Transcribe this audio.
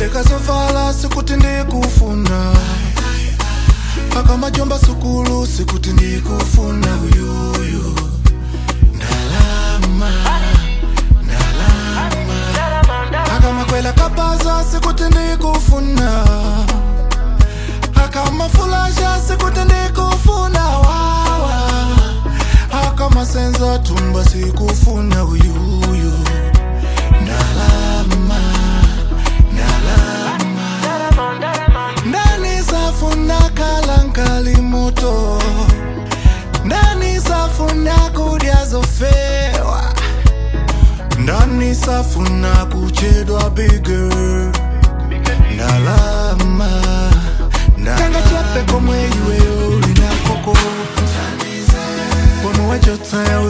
ndikazovala sikuti ndikufuna akamajomba sukulu sikuti ndikufuna uyuyu ndalama ndalama akamakwela kabaza sikuti ndikufuna akamafulasha sikuti ndikufuna wawa akamasenza tumba sikufuna uyuyu ndalama ndalama ndani safuna kalankali moto ndani safuna kudya zofewa ndani safuna kuchedwa bigger ndalama tanga chepe komwe iweyo linakoko komwe wachotaya